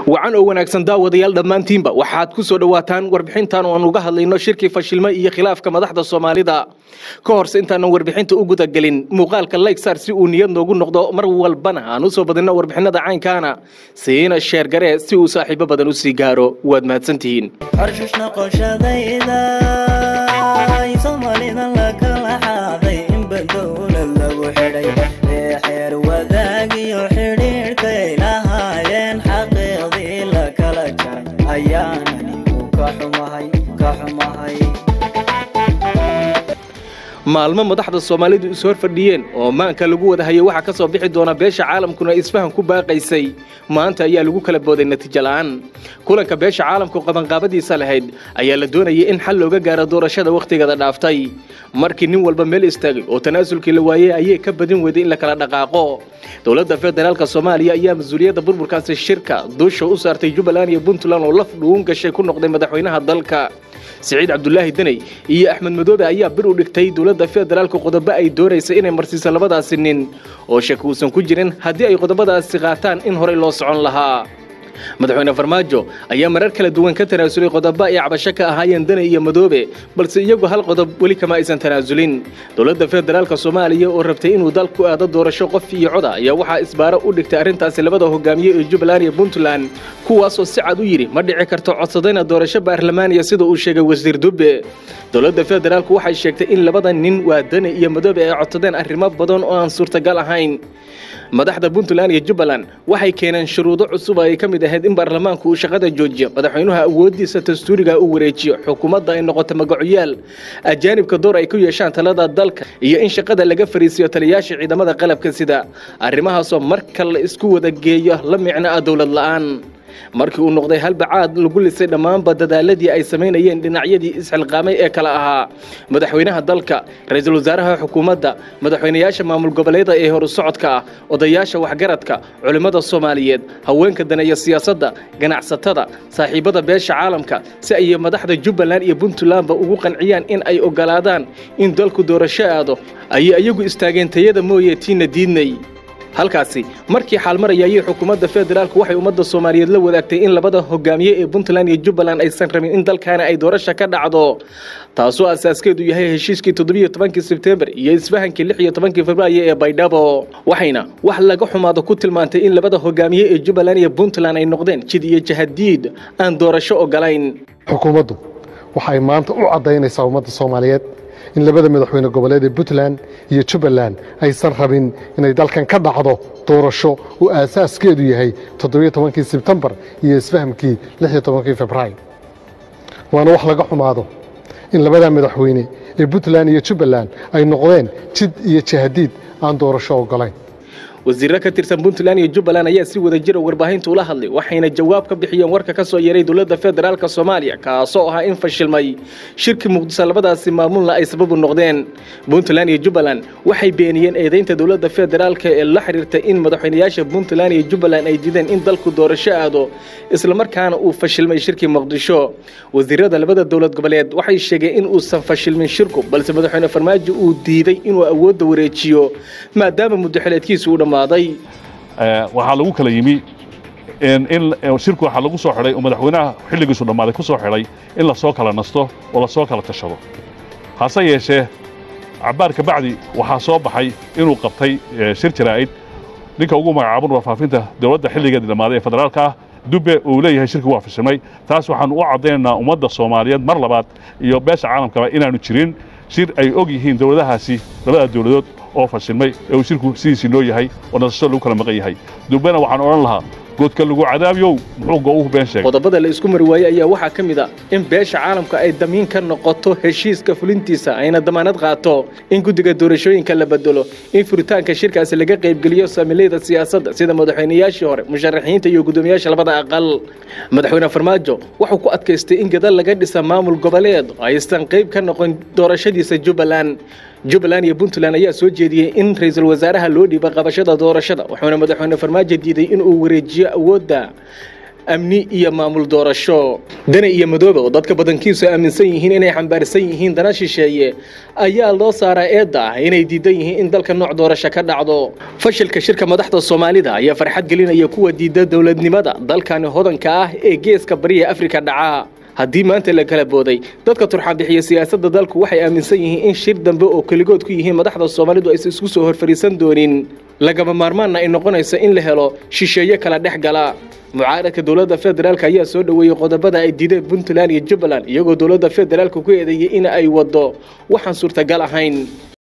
wacan oo wanaagsan daawadayaal dhammaantiinba waxaad ku soo dhowaataan warbixintan oo aan uga hadlayno shirkii fashilmo iyo khilaafka madaxda soomaalida ka horse intaanan warbixinta u gudagelin muuqaalka laysar si uu niyad noogu noqdo mar walbana aan u soo badinno warbixinada caynkaana siina sheergaree si uu saaxiibo badan u sii gaaro waad mahadsantihiin maalmo madaxda soomaalidu is hor fadhiyeen oo maanka lagu wada hayay waxaa ka soo bixi doona beesha caalamkuna isfahan ku baaqaysay maanta ayaa lagu kala booday natiijo la'aan kulanka beesha caalamku qabanqaabadiisa lahayd ayaa la doonayay in xal looga gaaro doorashada wakhtigeeda dhaaftay markii nin walba meel istaagay oo tanaasulkii la waayey ayay ka badin weyday in la kala dhaqaaqo dowladda federaalka soomaaliya ayaa mas-uuliyadda burburkaasi shirka duusha u saartay jubbaland iyo puntland oo laf dhuun gashay ku noqday madaxweynaha dalka siciid cabdulaahi deney iyo axmed madoobe ayaa bir u dhigtay dowladda federaalka qodobo ay doonaysa inay marsiiso labadaasi nin oo shaki uusan ku jirin haddii ay qodobadaasi qaataan in horey loo socon lahaa madaxweyne farmaajo ayaa marar kala duwan ka tanaasulay qodobo ay cabasho ka ahaayeen dene iyo madoobe balse iyagu hal qodob weli kama aysan tanaasulin dowladda federaalka soomaaliya oo rabtay inuu dalku aado doorasho qof iyo coda ayaa waxaa isbaaro u dhigtay arrintaasi labada hogaamiye ee jubbaland iyo puntland kuwaasoo si cad u yidhi ma dhici karto codsadayna doorasho baarlamaaniya sida uu sheegay wasiir dubbe dowladda federaalku waxay sheegtay in labada nin waa dene iyo madoobe ay codsadeen arrimo badan oo aan suurtagal ahayn madaxda puntland iyo jubbaland waxay keeneen shuruudo cusub ay ka mid ahayd in baarlamaanku uu shaqada joojiyo madaxweynuha awooddiisa dastuuriga u wareejiyo xukuumadda ay noqoto magacoyaal ajaanibka door ay ku yeeshaan talada dalka iyo in shaqada laga fariisiyo taliyaasha ciidamada qalabka sida arrimahaasoo marka la isku wada geeyo la micno ah dowlad la'aan markii uu noqday halbacaad lagu lisay dhammaanba dadaaladii ay samaynayeen dhinacyadii isxilqaamay ee kale ahaa madaxweynaha dalka ra-iisul wasaaraha xukuumadda madaxweynayaasha maamul goboleeda ee horu socodka ah odayaasha waxgaradka culimmada soomaaliyeed haweenka daneeya siyaasadda ganacsatada saaxiibada beesha caalamka si ay madaxda jubbaland iyo puntlandba ugu qanciyaan in ay ogolaadaan in dalku doorasho aado ayay iyagu istaageen tayada mooye tiina diidnay halkaasi markii xaalmaraya ayay xukuumadda federaalku waxay ummadda soomaaliyeed la wadaagtay in labada hogaamiye ee puntland iyo jubbaland aysan rabin in dalkaana ay doorasha ka dhacdo taasoo asaaskeedu yahay heshiiskii toddobiyo tobankii sebtembar iyo isfahankii lix iyo tobankii februaayo ee baydhabo waxayna wax laga xumaado ku tilmaantay in labada hogaamiye ee jubbaland iyo puntland ay noqdeen jid iyo jahadiid aan doorasho ogolayn xukuumaddu waxay maanta u caddaynaysaa ummadda soomaaliyeed in labada madaxweyne goboleed ee puntland iyo jubbaland aysan rabin inay dalkan ka dhacdo doorasho uu aasaaskeedu yahay toddobiyo tobankii sebtembar iyo isfahamkii lixiyo tobankii februaayo waana wax laga xumaado in labada madaxweyne ee puntland iyo jubbaland ay noqdeen jid iyo jahadiid aan doorasho ogolayn wasiirro ka tirsan puntland iyo jubbaland ayaa si wada jira warbaahinta ula hadlay waxayna jawaab ka bixiyeen warka ka soo yeeray dowladda federaalka soomaaliya kaasoo ahaa in fashilmay shirkii muqdiso labadaasi maamulna ay sababu noqdeen puntland iyo jubbaland waxay beeniyeen eedaynta dowladda federaalka ee la xiriirtay in madaxweynayaasha puntland iyo jubbaland ay diideen in dalku doorasho aado islamarkaana uu fashilmay shirkii muqdisho wasiirada labada dowlad goboleed waxay sheegeen in uusan fashilmin shirku balse madaxweyne farmaajo uu diiday inuu awoodda wareejiyo maadaama muddaxileedkiisu u dhammaa waxaa lagu kala yimi in shirku waxaa lagu soo xidhay oo madaxweynaha xilligiisu dhammaaday ku soo xidhay in lasoo kala nasto oo lasoo kala tashado hase yeeshee cabbaar ka bacdi waxaa soo baxay inuu qabtay shir jaraa'id ninka ugu magacaaban warfaafinta dowladda xilligeedii dhammaaday ee federaalka ah dubbe uu leeyahay shirki waa fashilmay taas waxaannu u caddaynaynaa ummadda soomaaliyeed mar labaad iyo beesha caalamkaba inaannu jirin shir ay og yihiin dowladahaasi labada dowladood oo fashilmay ee uu shirku sidiisii noo yahay oo nasasho lagu kala maqan yahay dubbena waxaan odhan lahaa goodka lagu cadaabiyow muxuu go-uhu been sheegay qodobada la isku mari waayey ayaa waxaa ka mid a in beesha caalamka ay damiin ka noqoto heshiiska fulintiisa ayna damaanad qaato in guddiga doorashooyinka la bedelo in furitaanka shirkaasi laga qaybgeliyo saamilayda siyaasadda sida madaxweynayaashii hore musharaxiinta iyo guddoomiyaasha labada aqal madaxweyne farmaajo wuxuu ku adkaystay in gadal laga dhisa maamul goboleed aysan qayb ka noqon doorashadiisa jubbaland jubbaland iyo puntland ayaa soo jeediyey in ra-iisul wasaaraha loo dhiiba qabashada doorashada wuxuuna madaxweyne farmaajo diiday inuu wareejiyo awoodda amni iyo maamul doorasho dani iyo madoobe oo dadka badankiisu aaminsan yihiin inay xambaarsan yihiin dana shisheeye ayaa loo saaraa eedda ah inay diidan yihiin in dalka nooc doorasho ka dhacdo fashilka shirka madaxda soomaalida ayaa farxad gelinaya kuwa diida dowladnimada dalkani hodanka ah ee geeska bariya afrika dhaca haddii maanta la kala booday dadka turxanbixiya siyaasadda dalku waxay aaminsan yihiin in shir dambe oo keligood ku yihiin madaxda soomaalidu aysan isku soo horfariisan doonin lagama maarmaanna ay noqonayso in la helo shisheeye kala dhex gala mucaaradka dowladda federaalk ayaa soo dhoweeyey qodobada ay diideen puntland iyo jubbaland iyagoo dowladda federaalka ku eedeeyey in ay waddo waxaan suurtagal ahayn